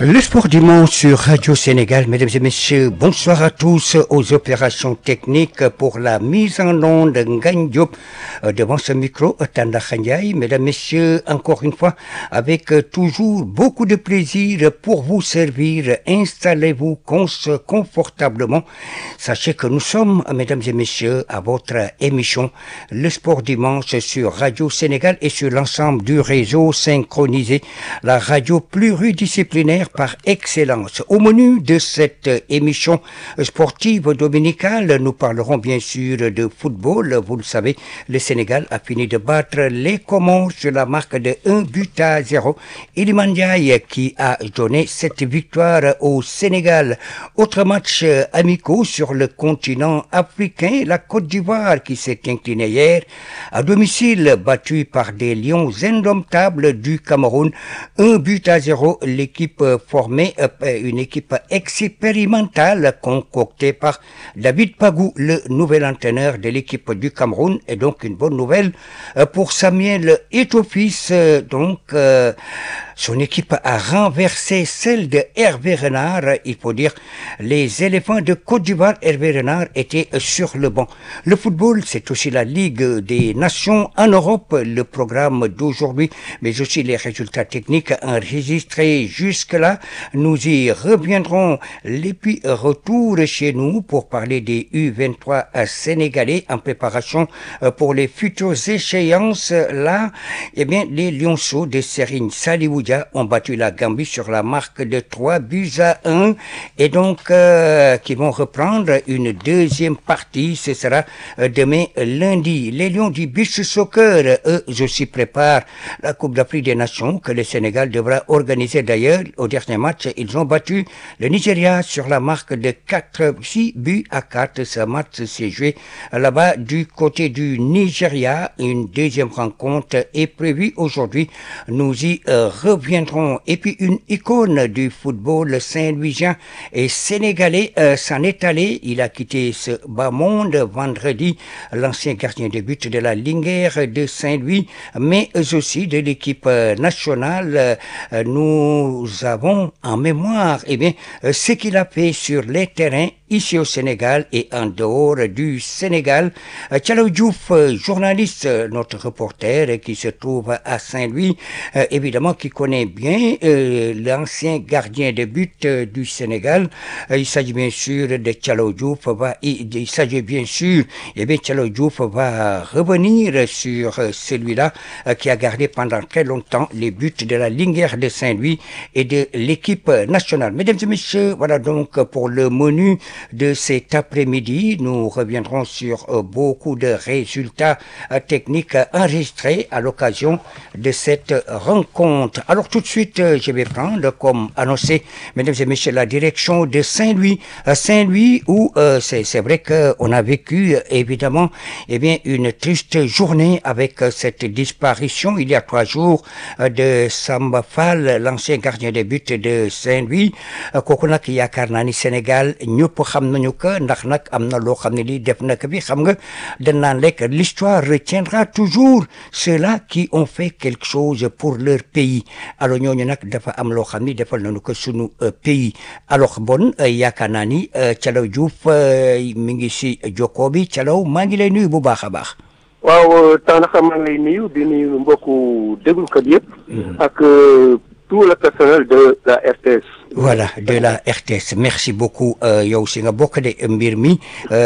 Le sport dimanche sur Radio Sénégal, mesdames et messieurs, bonsoir à tous aux opérations techniques pour la mise en onde Ngagne Diop devant ce micro Tanda Khandiaï. Mesdames, messieurs, encore une fois, avec toujours beaucoup de plaisir pour vous servir. Installez-vous confortablement. Sachez que nous sommes, mesdames et messieurs, à votre émission Le sport dimanche sur Radio Sénégal et sur l'ensemble du réseau synchronisé, la radio pluridisciplinaire par excellence. Au menu de cette émission sportive dominicale, nous parlerons bien sûr de football. Vous le savez, le Sénégal a fini de battre les Comores sur la marque de 1 but à 0. Iliman Ndiaye qui a donné cette victoire au Sénégal. Autre match amicaux sur le continent africain, la Côte d'Ivoire qui s'est inclinée hier à domicile, battue par des lions indomptables du Cameroun. Un but à 0, l'équipe formée une équipe expérimentale concoctée par David Pagou, le nouvel entraîneur de l'équipe du Cameroun, et donc une bonne nouvelle pour Samuel Etofis. Donc, euh, son équipe a renversé celle de Hervé Renard. Il faut dire, les éléphants de Côte d'Ivoire, Hervé Renard, étaient sur le banc. Le football, c'est aussi la Ligue des Nations en Europe, le programme d'aujourd'hui, mais aussi les résultats techniques enregistrés jusque-là. Nous y reviendrons. Les puis retour chez nous pour parler des U23 sénégalais en préparation pour les futures échéances. Là, eh bien, les Lionceaux de Serigne Salioudia ont battu la Gambie sur la marque de 3 buts à 1 et donc euh, qui vont reprendre une deuxième partie. Ce sera demain lundi. Les Lions du Beach Soccer, eux aussi préparent la Coupe d'Afrique des Nations que le Sénégal devra organiser d'ailleurs. Au dernier match, ils ont battu le Nigeria sur la marque de 4, 6 buts à 4. Ce match s'est joué là-bas du côté du Nigeria. Une deuxième rencontre est prévue aujourd'hui. Nous y euh, reviendrons. Et puis une icône du football saint-louisien et sénégalais euh, s'en est allé. Il a quitté ce bas monde vendredi. L'ancien gardien de but de la Linguère de Saint-Louis, mais aussi de l'équipe nationale. Euh, nous avons en mémoire eh bien, ce qu'il a fait sur les terrains ici au Sénégal et en dehors du Sénégal. Tchalo Diouf, journaliste, notre reporter qui se trouve à Saint-Louis, euh, évidemment qui connaît bien euh, l'ancien gardien de but euh, du Sénégal. il s'agit bien sûr de Tchalo Diouf. Va, il, il s'agit bien sûr, et bien Tchalo Diouf va revenir sur celui-là qui a gardé pendant très longtemps les buts de la Linguère de Saint-Louis et de l'équipe nationale. Mesdames et messieurs, voilà donc pour le menu de cet après-midi. Nous reviendrons sur euh, beaucoup de résultats euh, techniques enregistrés à l'occasion de cette rencontre. Alors tout de suite, euh, je vais prendre comme annoncé, mesdames et messieurs, la direction de Saint-Louis. Saint-Louis où c'est vrai qu'on a vécu évidemment eh bien, une triste journée avec cette disparition il y a trois jours de Samba Fall, l'ancien gardien de but de Saint-Louis. kooku nag yaakaar naa ni Sénégal ñëpp xam nañu ko ndax nag am na loo xam ne lii def na ko bi xam nga dañ naan lekk l'histoire retiendra toujours ceux-là qui ont fait quelque chose pour leur pays alors ñooñu nag dafa am loo xam ni defal nañu ko sunu pays alors bon yaakaar naa ni Thialaw Diouf mi ngi si jokkoo bi Thialaw maa ngi lay nuyu bu baax a baax waaw taanaxa maa ngi lay nuyu di nuyu mbokku déglukat yëpp ak tout le personnel de la RTS voilà de la RTS merci beaucoup yow si nga bokk de mbir mi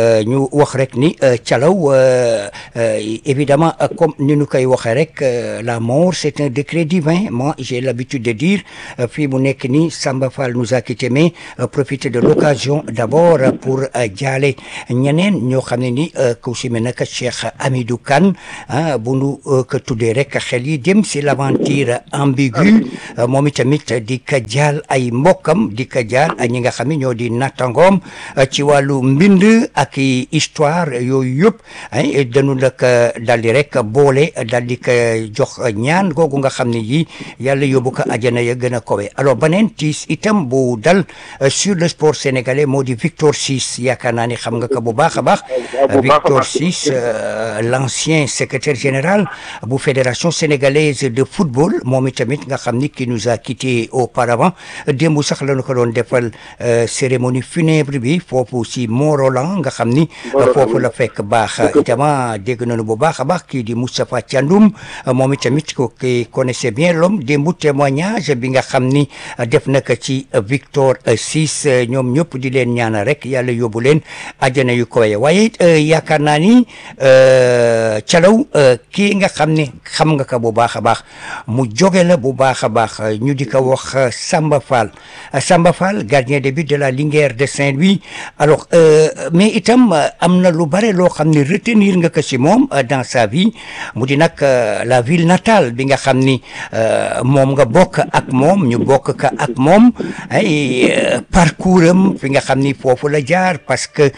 ñu wax rek ni Thialaw évidemment comme ni ñu koy waxee rek la mort c'est un décret divin moi j'ai l'habitude de dire fii mu nekk ni Samba Fall nous a quitté mais profiter de l'occasion d'abord pour jaale ñeneen ñoo xam ne ni ku si mel nag Cheikh Amidou Kane ah bu nu ko tuddee rek xel yi dem si l'aventure ambiguë moom itamit di ka jaal ay mbokk mbokkam di ko jaar ak ñi nga xam ne ñoo di nattangoom ci wàllu mbind ak histoire yooyu yëpp ay dañu nag daal di rek boole daal di ko jox ñaan googu nga xam ne yi yàlla yóbbu ko ajana ya gën a kowe alors beneen tiis itam bu dal sur le sport sénégalais moo di Victor Ciss yaakaar naa ni xam nga ko bu baax a baax Victor Ciss l'ancien secrétaire général bu fédération sénégalaise de football moom itamit nga xam ni qui nous a quitté auparavant démb sax la ñu ko doon defal cérémonie funèbre bi foofu si Mont-Roland nga xam ni foofu la fekk baax itama dégg nañu bu baax a baax kii di Moustapha Thiandoum moom itamit ko ki connaissait bien l'homme démb témoignage bi nga xam ni def na ko ci Victor Ciss ñoom ñëpp di leen ñaanal rek yàlla yóbbu leen àjjana yu koy waaye yaakaar naa ni calaw kii nga xam ni xam nga ko bu baax a baax mu jóge la bu baax a baax ñu di ko wax Samba Fall Samba Fall gardien de but de la Linguère de Saint-Louis alors mais itam am na lu bare loo xam ne retenir nga ko si moom dans sa vie mu di nag la ville natale bi nga xam ni moom nga bokk ak moom ñu bokk ka ak moom ay parcours am fi nga xam ni foofu la jaar parce que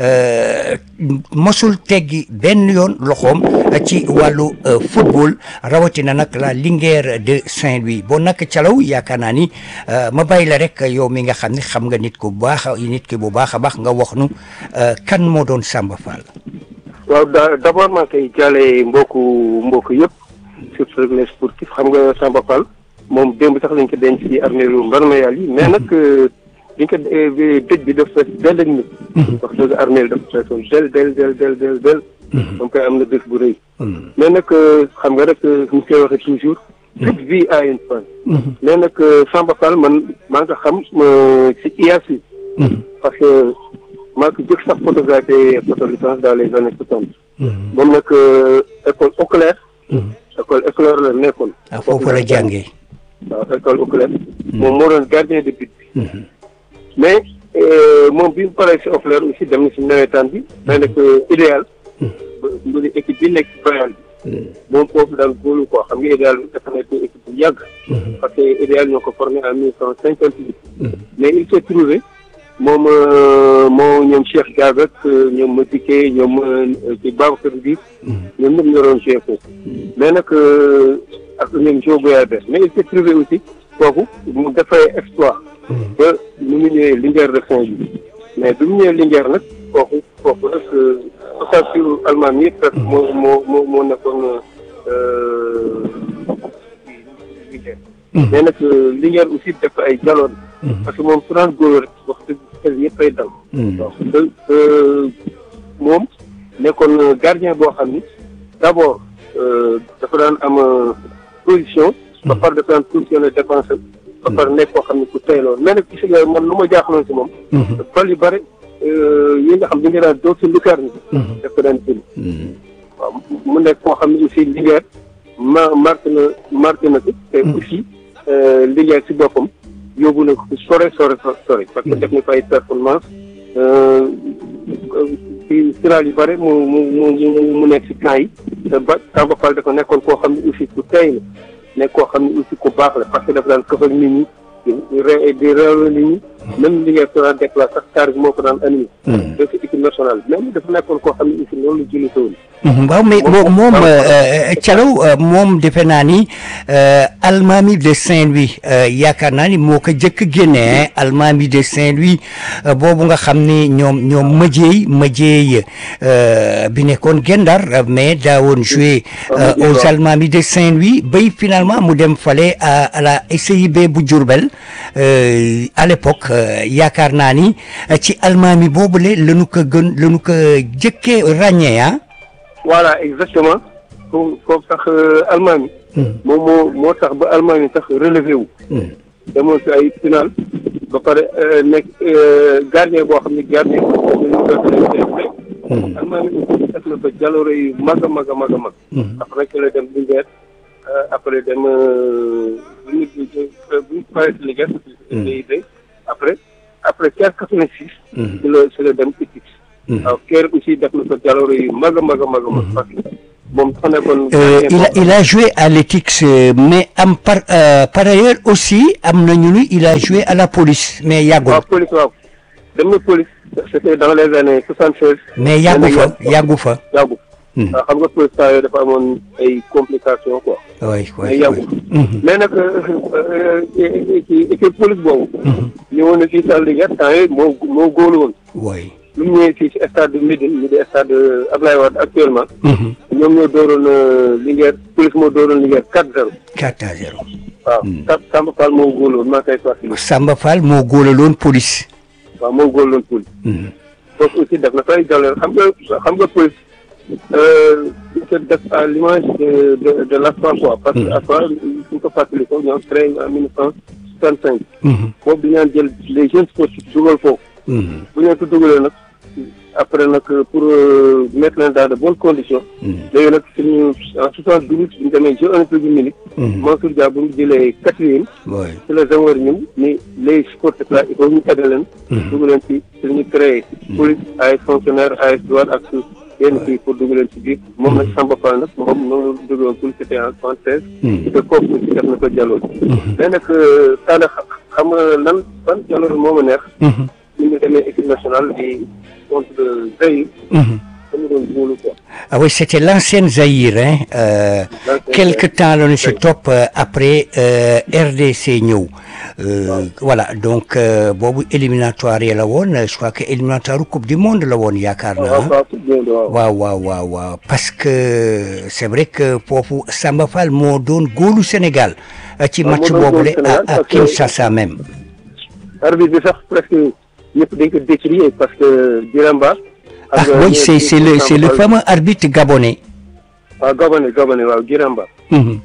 mosul teggi benn yoon loxoom ci wàllu football rawatina nag la Linguère de Saint-Louis boo nag calaw yaakaar naa ni ma bàyyi la rek yow mi nga xam ne xam nga nit ku baax nit ki bu baax a baax nga wax nu kan moo doon Samba Fall. waaw d'abord maa koy jàllee mbokku mbokk yëpp surtout les sportifs xam nga Samba Fall moom démb sax lañ ko denc ci armeeru Mbarmayal yi mais nag liñ ko dëj bi daf fees del ak nit wax dëgg armeel dafa feesoon del del del del del del moom koy am na bés bu rëy mais nag xam nga rek ñu koy waxee toujours toute vie a une fin mais nag Samba Fall man maa nga xam ci IASU parce que maa ko jëkk sax photographié photo licence dans les années soixante moom nag école Auclair école Auclair la nekkoon ah foofu la jàngee waaw école Auclair moom moo doon gardien de but bi mais moom bi mu paree si Auclair aussi dem na si nawetaan bi mais nag idéal ba di équipe bi nekk Bayern bi moom foofu daal góolu quoi xam nga idéal bi dafa nekk équipe bu yàgg parce que idéal ñoo ko formé en mille cent cinquante huit mais il s'est trouvé moom moo ñoom Cheikh Diaby ak ñoom Madické ñoom ci Babacar Diouf ñoom ñëpp ñoo doon joué foofu mais nag ak ñoom Jo Boyabé mais il s'est trouvé aussi foofu mu dafay exploit ba mu ngi ñëwee Linguère de Saint-Louis mais bi mu ñëwee Linguère nag foofu foofu nag ossature allemand yi presque moo moo moo moo nekkoon Linguère mais nag Linguère aussi def ay jaloon parce que moom su daan góor rek wax dëgg xel yëpp ay dal donc moom nekkoon gardien boo xam ni d'abord dafa daan am position ba pare dafa daan positionné défenseur ba pare nekk koo xam ne ku tey loolu mais nag gis nga man lu ma jaaxaloon si moom bal yu bëri yi nga xam di nga daan doo si lukaar ni daf ko daan jël waaw mu nekk koo xam ne aussi Linguère ma marqué na marqué na ko te aussi Linguère si boppam yóbbu na ko sore sore sore parce que def na fa ay performance ci final yu bëri mu mu mu mu nekk si camp yi te ba Samba Fall dafa nekkoon koo xam ne aussi ku tey la nekk koo xam ne aussi ku baax la parce que dafa daan këf ak nit ñi di ré di réewle nit ñi même li ngeen ko daan déclaré sax car bi moo ko daan animé. def si équipe nationale même dafa nekkoon koo xam ne aussi loolu la jëlee woon. waaw mais moom Thialaw moom defe naa ni Almami de Saint-Louis yaakaar naa ni moo ko jëkk génne Almami de Saint-Louis boobu nga xam ni ñoom ñoom mëjeey mëjeey bi nekkoon Gendar mais daawoon joué aux Almami de Saint-Louis bay finalement mu dem fale à la SIB bu Diourbel à l'époque yaakaar naa ni ci Almami boobule lañu ko gën lañu ko jëkkee ràññee ah. voilà exactement foofu foofu sax Allemagne moom moo moo tax ba Allemagne sax relevé wu demoon si ay final ba pare nekk gardien boo xam ne gardien Allemagne aussi def na fa jaloore yu mag a mag a mag a mag après que la dem Linguère après dem bu ñu bu ñu paree si Linguère DIB après après quinze quatre-vingt-six si la si la dem équipe waaw kër aussi def na ko jaloore yu mag a mag a mag a mag parce que moom dafa nekkoon. Euh, il a il a joué à l'Ethics euh, mais am par euh, par ailleurs aussi am nañu ni il a joué à la police mais yàggul waaw police waaw dem na police c'était dans les années soixante seize. mais yàggu fa yàggu fa. yàggu. Hmm. waaw xam nga police temps yooyu dafa amoon ay complications quoi. oui mais oui yàggu. Mhm. mais nag ci équipe police boobu. ñëwoon na fii salle de guerre temps yii moo moo góolu woon. oui. lu mu ñëwee fii ci stade de Médine ñu di stade Ablaye Wade actuellement. Mhm. ñoom ñoo dooroon euh, Linguère police moo dooroon Linguère 4-0. 4 à 0. waaw Sa- Samba Fall moo góolu woon maa koy fàttali. Samba Fall moo góolaloon police. waaw moo góolu woon police. Mhm. foofu aussi def na fay jàllale xam nga xam nga police euh, dafa def à l'image de de de l'ASFA quoi. parce que ASFA suñ ko fàttali ko ñoom créé en mille neuf cent soixante cinq. Mhm. boobu dañu jël les jeunes sportifs dugal foofu. Mhm. bu ñu leen ko dugalee nag après nag pour euh, mettre leen dans de bonnes conditions. Mhm. léegi nag suñu en soixante douze bi ñu demee Jeux olympiques du Munich. Mhm. Mansour Dia bu ñu jëlee quatrième. oui. ci la Senghor ñun ni les sportifs là il faut ñu tàggat leen. dugg leen ci ci ñu créé. police ay fonctionnaires ay douane ak yenn kii pour dugg leen ci biir. moom nag Samba Fall nag moom noonu la dugg woon police c'était en soixante seize. Mhm. te kooku aussi def na ko jàlloon. mais nag Talla xam nga lan ban jàlloon moo ma neex. Mhm. ñu ngi demee équipe nationale di contre Zaïre. Mhm. dañu doon góolu quoi. Ah oui, c'était l'ancienne Zaïre. Hein. Euh, L'ancienne quelque Zaïre. temps la ñu si topp euh, après euh, RDC ñëw. Euh, voilà donc euh, boobu éliminatoire yi la woon je crois que éliminatoire coupe du monde la woon yaakaar naa. waaw waaw tout bien waaw. waaw waaw waaw waaw parce que c'est vrai que foofu Samba Fall moo doon góolu Sénégal euh, ci Waaw, match moo doon boobule góolu Sénégal à à parce que- Kinshasa même. arbitre bi sax presque ñëpp dañ ko décrier parce que Diramba. ah oui c'est c'est le c'est le fameux arbitre gabonais. waaw Gabonais Gabonais waaw Diramba. Mhm,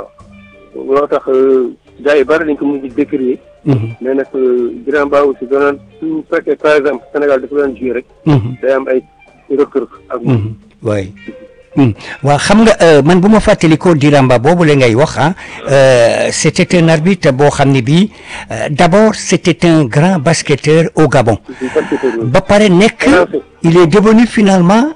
waaw loo tax gars yi bari dañ ko mujj décrier mhm, mais nag Diramba aussi danoon su fekkee par exemple Sénégal dafa doon jouer rek mhm. day am ay rëkk-rëkk ak moom. oui waaw xam nga euh, man bu ma fàttalikoo Diramba boobu la ngay wax ah euh, c'était un arbitre boo xam ne bii euh, d'abord c'était un grand basketteur au Gabon ba pare nekk il est devenu finalement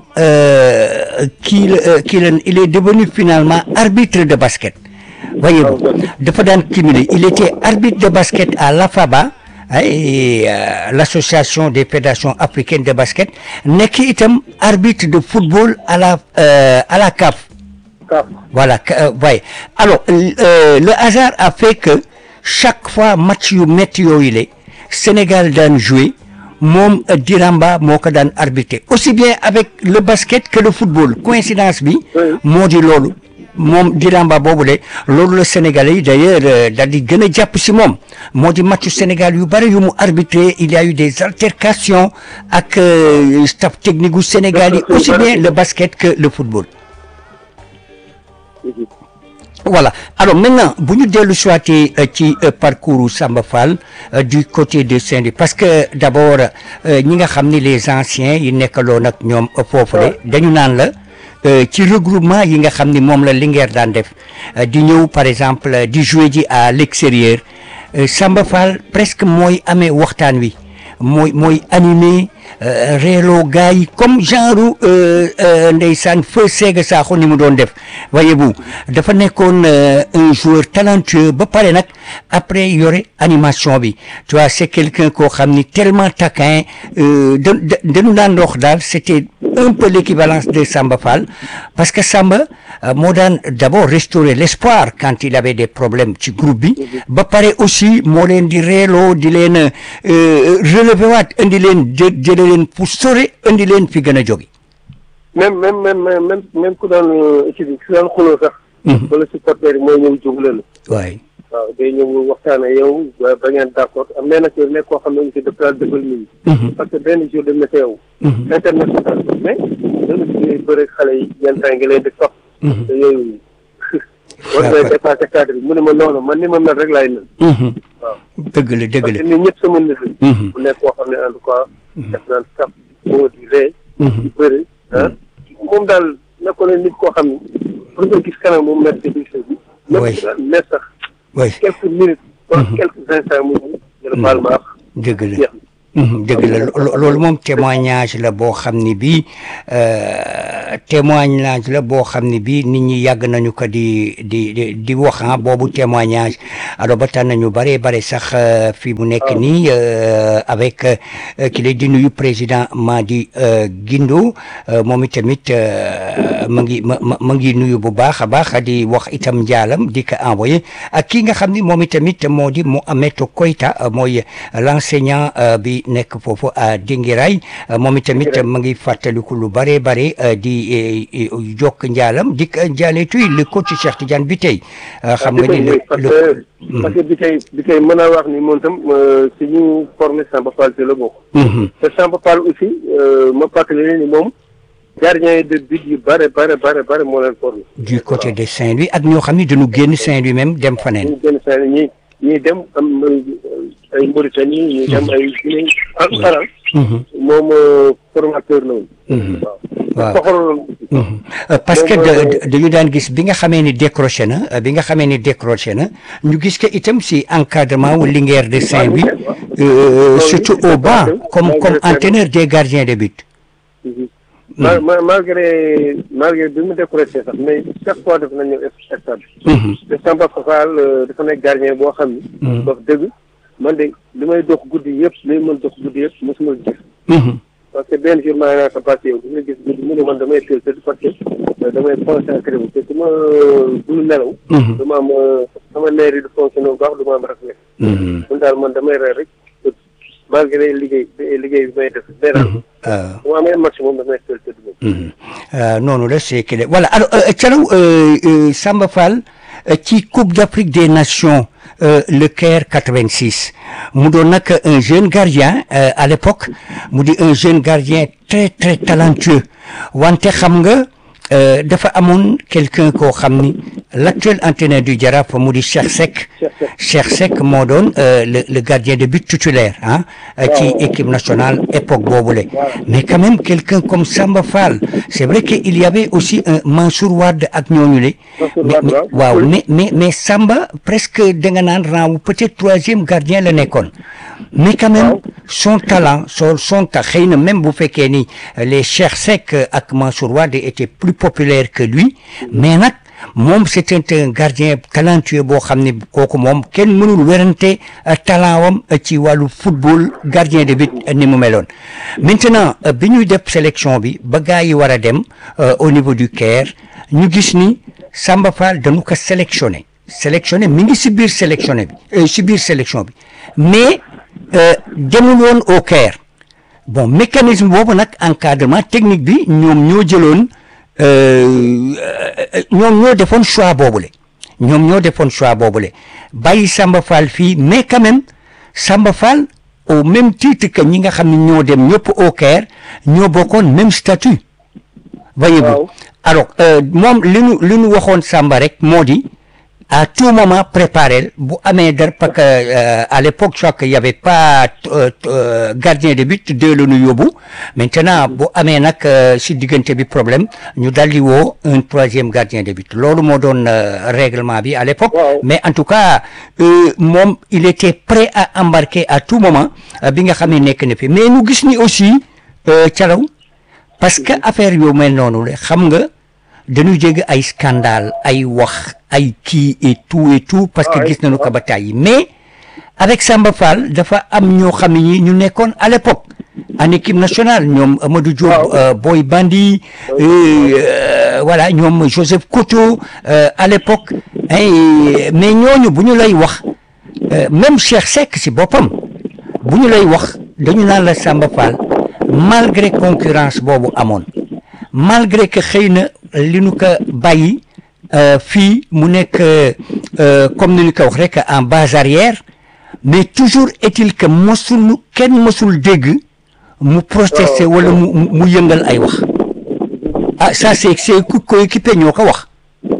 euh, kii la euh, kii la il est devenu finalement arbitre de basket voyez-vous dafa daan cumuler il était arbitre de basket à l'AFABA ay l'association des fédérations africaines de basket nekk itam arbitre de football à la euh, à la CAF Kaaf. voilà euh, ouais. alors euh, le hasard a fait que chaque fois match yu métti yooyu la Sénégal daan jouer moom euh, Diramba moo ko daan arbitrer aussi bien avec le basket que le football coïncidence bi Oui. moo di loolu moom Diramba boobu de loolu la Sénégalais yi d'ailleurs euh, daal di gën a jàpp si moom moo di matchu Sénégal yu bëri yu mu arbitré il y a eu des altercations ak euh, staff technique gu Sénégal yi aussi bien le basket que le football voilà alors maintenant bu ñu dellu soité ci euh, parcours Samba Fall euh, du côté de Saint-Louis parce que d'abord euh, ñi nga xam ni les anciens yi nekkaloon ak ñoom foofule dañu naan la euh, ci regroupement yi nga xam ni moom la Linguère daan def euh, di ñëw par exemple euh, di jouer ji à l'extérieur euh, Samba Fall presque mooy amee waxtaan wi mooy mooy animé euh, reeloo gars yi comme genre euh, euh, ndeysaan feu Sega Sakho ni mu doon def voyez-vous dafa nekkoon euh, un joueur talentueux ba pare nag après yore animation bi tu vois c'est quelqu'un koo xam ni tellement taquin euh, da da dañu daan wax daal c'était un peu l'équivalence de Samba Fall parce que Samba euh, moo daan d'abord restaurer l'espoir quand il avait des problèmes ci groupe bi ba pare aussi moo leen di reeloo di leen euh, relever waat indi leen jë jële leen pour sore indi leen fi gën a jóge même même même même même même ku daan équipe bi ku daan xuloo sax. wala supporter yi mooy ñëw jógule la. waay waaw day ñëw waxtaan ak yow ba ba ngeen d'accord am mais nag nekk koo xam ne aussi dafa daal defal nit ñi. parce que benn jour de météo. international mais dañu ciy bëri xale yi yenn temps yi nga leen di topp. te yooyu. war nga dépassé cadre bi mu ne ma noonu man ni ma mel rek laay mel. waaw dëgg la dëgg parce la que nit ñëpp sama nit la. bu nekk koo xam ne en tout cas. def naan sax moo di ree. di bëri ah. moom daal nekkoon na nit koo xam ne pour nga gis kanam mu mer ci biir bi. Oui. même mer sax. waay quelques minutes. wala quelques instants mu ñu. ñu ne baal ma ak dëgg la jeex dëgg la loolu moom témoignage la boo xam ni bii témoignage la boo xam ni bii nit ñi yàgg nañu ko di di di di wax ah boobu témoignage alors ba tax nañu bare bare sax fii mu nekk nii avec ki lay di nuyu président Madi Guindo moom itamit ma ngi ma ma ngi nuyu bu baax a baax di wax itam njaalam di ko envoyé ak ki nga xam ni moom itamit moo di Mohamed Koita mooy l'enseignant bi nekk foofu à Dingiray moom itamit ma ngi fàttaliku lu bare bare di jokk njaalam di ko njaale tuy le coach Cheikh Tidiane bi tey xam nga ni le parce que bi tey bi tey mën naa wax ni moom tam si ñu formé Samba Fall te la bokk te Samba Fall aussi ma fàttali leen ni moom gardien de but yu bare bare bare bare moo leen formé du côté de Saint-Louis ak ñoo xam ne dañu génn Saint-Louis même dem faneen ñu génn Saint-Louis ñi ñii dem am ay Mauritanie ñii dem ay Guinée ak Faral moom formateur la woon waaw parce que dañu daan gis bi nga xamee ni décroché na bi nga xamee ni décroché na ñu gis que itam si encadrement wu Linguère de Saint-Louis surtout au banc comme comme entraîneur des gardiens de but ma malgré malgré bi mu décroché sax mais chaque fois def nañu stade te Samba Fall dafa nekk gardien boo xam ni wax dëgg man de li may dox guddi yëpp li mën dox guddi yëpp mosuma gis parce que benn jour maa ngi naan sa parti yow dina gis guddi mu ne man damay teel tëdd parce que damay concentré wu te su ma dul nelaw dama am sama leer yi du fonctionné bu baax du ma am réflexe mun daal man damay reer rek malgré liggéey liggéey bi may def day daal bu ma amee maximum damay teel tëdd moom noonu la c'est que voilà alors Thialaw Samba Fall ci Coupe d'Afrique des Nations le Caire 86 mu doon nag un jeune gardien à l'époque mu di un jeune gardien très très talentueux wante xam nga dafa amoon quelqu'un koo xam ni l'actuel entraîneur du Jaraaf mu di Cheikh Seck Cheikh Seck moo doon le le gardien de but titulaire ah ci équipe nationale époque boobule mais quand même quelqu'un comme Samba Fall c'est vrai que il y avait aussi un Mansour Wade ak ñooñu le mais waaw mais mais mais Samba presque da nga naan rang peut-être troisième gardien la nekkoon mais quand même son talent son son ta xëy na même bu fekkee ni les Cheikh Seck ak Mansour Wade étaient plus populaires que lui mais nag moom c'était un gardien talentueux boo xam ne kooku moom kenn mënul werante talent wam ci wàllu football gardien de but ni mu meloon maintenant bi ñuy def sélection bi ba gars yi war a dem au niveau du Caire ñu gis ni Samba Fall dañu ko sélectionné sélectionné mi ngi si biir sélectionné bi si biir sélection bi mais demul woon au Caire bon mécanisme boobu nag encadrement technique bi ñoom ñoo jëloon ñoom ñoo defoon choix boobule ñoom ñoo defoon choix boobule bàyyi Samba Fall fii mais quand même Samba Fall au même titre que ñi nga xam ne ñoo dem ñëpp au Caire ñoo bokkoon même statut voyez-vous alors moom li nu li nu waxoon Samba rek moo di à tout moment préparer bu amee dara parce que à l'époque je crois qu'il y avait pas gardien de but deux la ñu yóbbu maintenant bu amee nag si diggante bi problème ñu daldi woo un troisième gardien de but loolu moo doon règlement bi à l'époque mais en tout cas moom il était prêt à embarquer à tout moment bi nga xam ne nekk na fi mais ñu gis ni aussi Thialaw parce que affaire yu mel noonu la xam nga dañu jégg ay scandale ay wax ay kii et tout et tout parce que gis nañu ko ba tàyyi mais avec Samba Fall dafa am ñoo xam ne ñi ñu nekkoon à l'époque en équipe nationale ñoom Amadou Diop Boy Bandi voilà ñoom Joseph Koto à l'époque mais ñooñu bu ñu lay wax même Cheikh Seck si boppam bu ñu lay wax dañu naan la Samba Fall malgré concurrence boobu amoon malgré que xëy na li nu ko bàyyi fii mu nekk comme ni ñu ko wax rek en base arrière mais toujours est-il que mosul kenn mosul dégg mu protester wala mu mu yëngal ay wax ah ça c'est c'est ku coéquipier ñoo ko wax.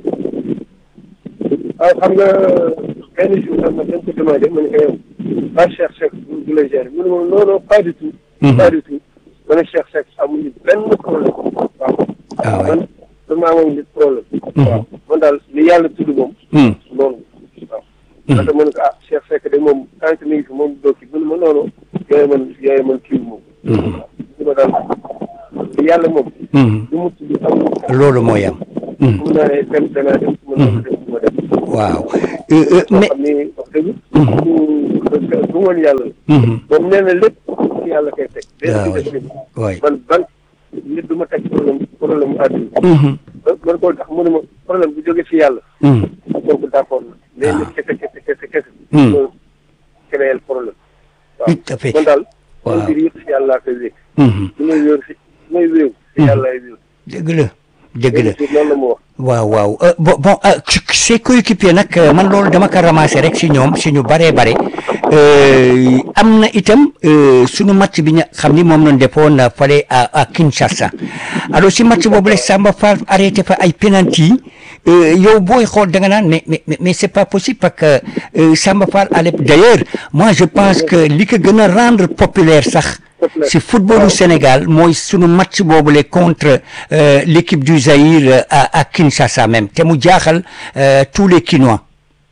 ah xam nga benn jour sax ma dañ ko demandé ma ne ko yow pas Cheikh Seck du la gérer mu ne ma non non pas du tout. pas du tout ma ne Cheikh Seck amuñu benn problème waaw. ah man man maa ngi problème. waaw man daal li yàlla tudd moom. moom waaw. parce que man ko ah Cheikh Seck de moom tant que mi ngi fi moom doo ci mun ma noonu yooyu man yooyu man kii moom. li ma daal yàlla moom. du mucc du am. loolu mooy am. mun naa ne dem danaa dem su ma dem su ma dem. waaw mais mais xam ni wax dëgg. du du woon yàlla. moom nee na lépp ci yàlla koy teg. waaw lépp ci def waay man ban nit du ma teg problème problème mu àdduna. man koo tax mu ne ma problème bu jógee ci yàlla. kooku d'accord na. mais nit kese kese kese kese. Hmm. moo créer problème. waaw tout à fait man daal. Waaw. man mbir yëpp ci yàlla laa koy wékk. su may wéeru si su may wéeru ci yàlla laay wéeru. dëgg la dëgg la loolu la mu wax. waaw waaw euh, bon bon euh, ci- ses coéquipiers nag euh, man loolu dama ko ramassé rek si ñoom si ñu baree bare euh, am na itam euh, sunu match bi nga xam ni moom lañ defoon euh, fale à à Kinshasa alors si match boobu la Samba Fall arrêté fa ay penalty euh, yow booy xool da nga naan mais mais mais c'est pas possible parce que euh, Samba Fall allait d'ailleurs moi je pense que li ko gën a rendre populaire sax Populaire. si footballu Sénégal mooy sunu match boobule contre euh, l'équipe du Zaïre euh, à, à Kinshasa même te mu jaaxal euh, tous les Kinois.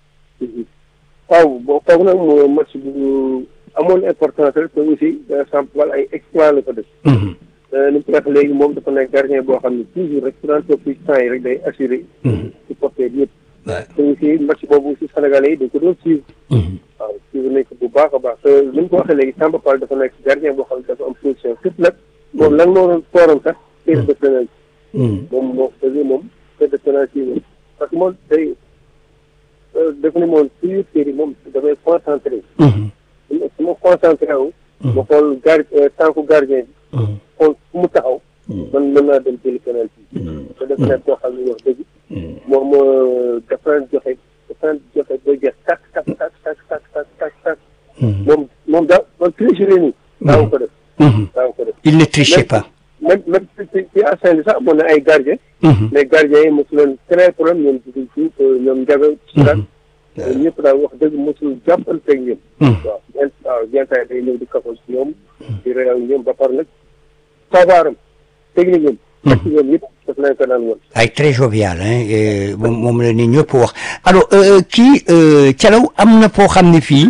waaw boo foog nag moo match bu amoon importance rek te aussi exemple wala ay exploit la ko def. Mhm, ni mu ko waxee léegi moom dafa nekk gardien boo xam ne toujours rek su daan toog ci temps yi rek day assuré. mhm, supporter yëpp. ouais, te aussi match boobu aussi Sénégalais yi dañ ko doon suivre. mhm, waaw suivre nañ ko bu baax a baax te ni mu ko waxee léegi Samba Fall dafa nekk gardien boo xam ne dafa am position surtout nag moom lan moo doon fooram sax tir de penalty mhm, moom moo dëgg moom tir de penalty moom parce que moom day dafa ne moom toujours série moom dafay concentré mhm, su ma concentré wu ma xool gar tànku gardien bi mhm, xool fu mu taxaw man mën naa dem jëli penalty mhm, te dafa nekk koo xam ne wax dëgg mhm. moom dafa daan joxe dafa daan joxe ba jeex tak tak tak tak tak tak tak tak Mhm, moom moom daa man tricherie nii daaw ko def mhm. daaw ko def Il ne trichait pas. même même ci ci ci assin bi sax amoon na ay gardien Mhm, mais gardien yi mosu leen très problème ñoom dugg ci ñoom njaga ci daal ñoom ñëpp daal wax dëgg mosul jàppanteeg ñoom mhm. waaw gen waaw gentaay day ñëw di kafal ci ñoom di réew ñoom ba par nag sabaram technique ñoom ak ñoom yëpp daf leen ko daan woon ay très jovial hein euh, moom moom la ni ñëpp wax alors euh, kii euh, Thialaw am na foo xam ne fii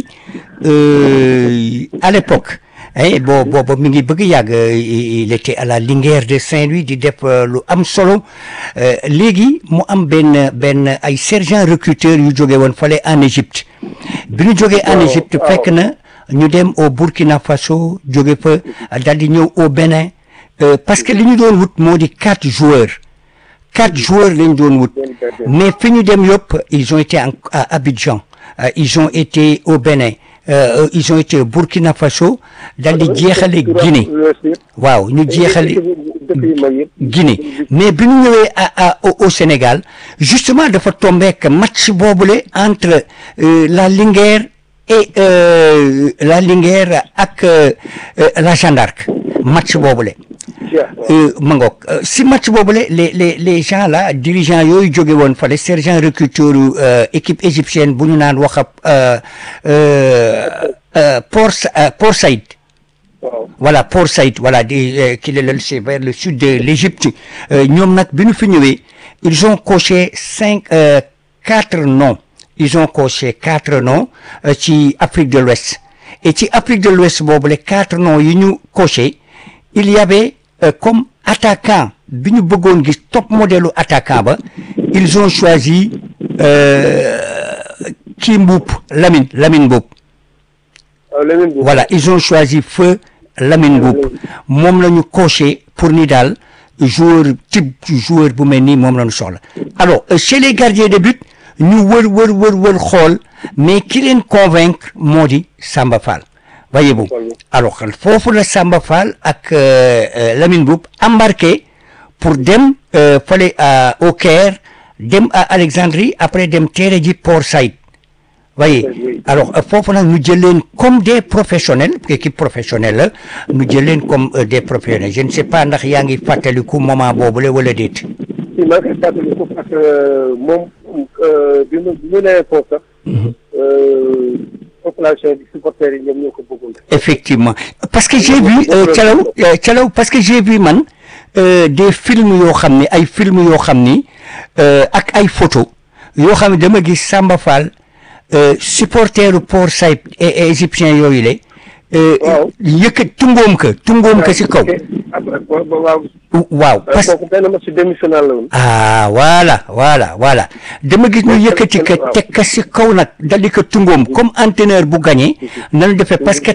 euh, à l'époque hein boo booba mi ngi bëgg yàgg euh, il était à la Linguère de Saint-Louis di def euh, lu am solo euh, léegi mu am benn benn ay sergent recruteur yu jóge woon fale en Égypte bi ñu jógee en Waaw, Égypte waaw. fekk na ñu dem au Burkina Faso jóge fa daal di ñëw au Bénin euh, parce que li ñu doon wut moo di quatre joueurs quatre joueurs lañ doon wut benn gardien mais fi ñu dem yëpp ils ont été en- à Abidjan euh, ils ont été au Bénin euh, ils ont été au Burkina Faso dal di jeexale Guinée waaw ñu jeexale dëkk yu mag yëpp Guinée mais bi ñu ñëwee à à au, au Sénégal justement dafa tombé que match boobule entre euh, la Linguère et euh, la Linguère ak euh, euh, la Jeanne d'Arc match boobule. Euh, ma ngoog euh, si match boobule les les les gens là dirigeants yooyu jóge woon fale sergent recruteur euh, équipe égyptienne bu ñu naan wax euh, euh, euh, Port euh, Port Saïd waaw voilà Port Saïd voilà di euh, qui est le c'est vers le sud de l'Égypte euh, ñoom nag bi ñu fi ñëwee ils ont coché cinq euh, quatre noms ils ont coché quatre noms euh, ci Afrique de l'Ouest et ci Afrique de l'Ouest boobu les quatre noms yi ñu coché il y avait euh, comme attaquant bi ñu bëggoon gis top modèle attaquant ba ils ont choisi euh, kii Mboup Lamine Lamine Mboup waaw leneen bi voilà ils ont choisi feu Lamine Mboup moom la ñu coché pour ni daal joueur type joueur bu mel nii moom la ñu soxla alors euh, chez les gardiens de but ñu wër wër wër wër xool mais ki leen convaincre moo di Samba Fall voyez-vous alors foofu la Samba Fall ak euh, euh, Lamine Mboup embarqué pour dem euh, fale à au Caire dem à Alexandrie après dem teere ji Port Saïd voyez Oui. alors euh, foofu nag ñu jël leen comme des professionnels équipe professionnelle la ñu jël leen comme euh, des professionnels je ne sais pas ndax yaa ngi fàttaliku moment boobule wala déet si maa ngi koy fàttaliku parce que moom bi mu bi mu nee foofu sax population bi supporters yi ñoom ñoo ko bëggoon effectivement parce que j'ai vu euh, Thialaw euh, Thialaw parce que j'ai vu man euh, des films yoo xam ni ay films yoo xam ni euh, ak ay photos yoo xam ne dama gis Samba Fall euh, supporteru Port Saïd et et égyptien yooyu le waaw. yëkkat tungoom ka tungoom ka si kaw après waaw. waaw parce kooku benn match demi-finale la woon. ah voilà voilà voilà dama gis ñu yëkkati ka teg ka si kaw nag dali ko tungoom comme entraîneur bu gagné nanu defee parce que